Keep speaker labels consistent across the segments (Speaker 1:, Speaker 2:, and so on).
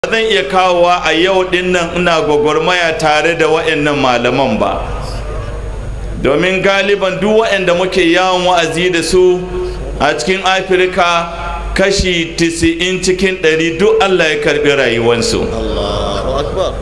Speaker 1: zan iya kawowa a yau dinnan ina gwagwarmaya tare da waɗannan malaman ba domin galiban duk waɗanda muke yawon wa'azi da su a cikin afirka kashi 90 cikin 100 duk allah ya karbi rayuwansu
Speaker 2: Allahu akbar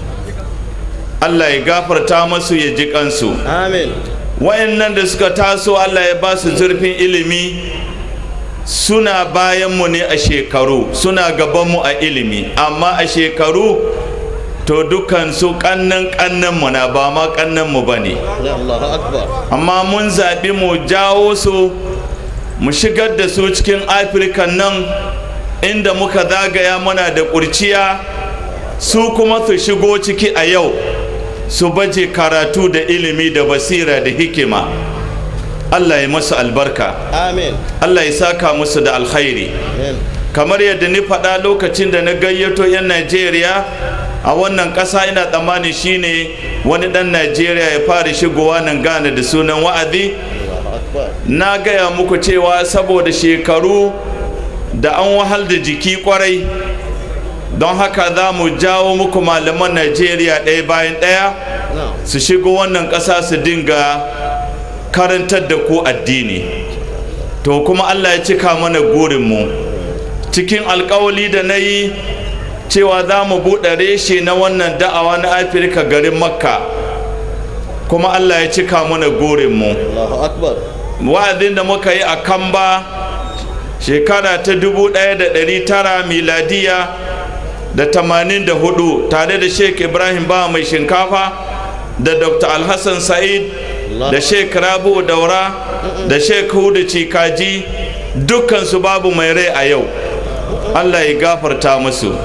Speaker 1: allah ya gafarta masu ya ji kansu
Speaker 2: amin
Speaker 1: wayannan da suka taso allah ya ba su zurfin ilimi suna bayanmu ne a shekaru suna gabanmu a ilimi amma a shekaru to dukkan su kannan kannanmu na ba ma kannanmu ba ne
Speaker 2: Allahu akbar
Speaker 1: amma mun zaɓi mu jawo su mu shigar da su cikin afirka nan inda muka zagaya mana da ƙurciya su kuma su shigo ciki a yau su baje karatu da ilimi da basira da hikima allah ya masu albarka
Speaker 2: amin
Speaker 1: allah ya saka musu da alkhairi
Speaker 2: amin
Speaker 1: kamar yadda ni faɗa lokacin da na gayyato 'yan najeriya a wannan ƙasa ina tsammani shine wani ɗan najeriya ya fara shigowa nan gane da sunan wa'azi
Speaker 2: Allahu akbar
Speaker 1: na gaya muku cewa saboda shekaru da an wahal da jiki kwarai don haka za mu jawo muku malaman najeriya ɗaya bayan ɗaya
Speaker 2: na'am
Speaker 1: su shigo wannan ƙasa su dinga karantar da ku addini to kuma allah ya cika mana gurinmu cikin alkawali da na yi cewa za mu buɗe reshe na wannan da'awa na afirka garin makka kuma allah ya cika mana gurinmu
Speaker 2: Allahu akbar
Speaker 1: wa'azin da muka yi a kamba shekara ta 1900 miladiya da 84 tare da sheik ibrahim ba mai shinkafa da dr alhassan sa'id da sheik rabu daura da sheik hudu cikaji dukkansu babu mai rai a yau allah ya gafarta musu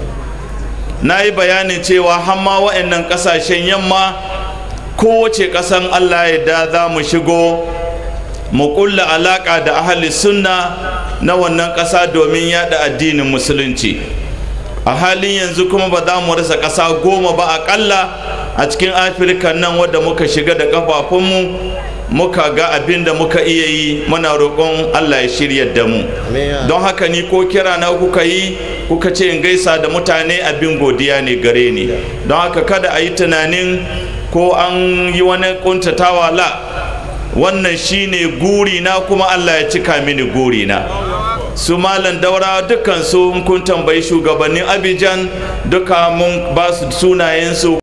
Speaker 1: na yi bayanin cewa hamma wa'annan kasashen yamma kowace ƙasan allah ya da za mu shigo mu kulla alaƙa da ahli sunna na wannan ƙasa domin yada addinin musulunci a halin yanzu kuma ba za mu rasa ƙasa goma ba aƙalla a cikin afirka nan wadda muka shiga da ƙafafunmu muka ga abin da muka iya yi muna roƙon allah ya shirya da mu
Speaker 2: amin
Speaker 1: don haka ni ko kira na kuka yi kuka ce in gaisa da mutane abin godiya ne gare ni don haka kada a yi tunanin ko an yi wani kuntatawa la wannan shine guri na kuma Allah ya cika mini guri na su malam daura dukkan su in kun tambayi shugabannin Abidjan duka mun ba su sunayen su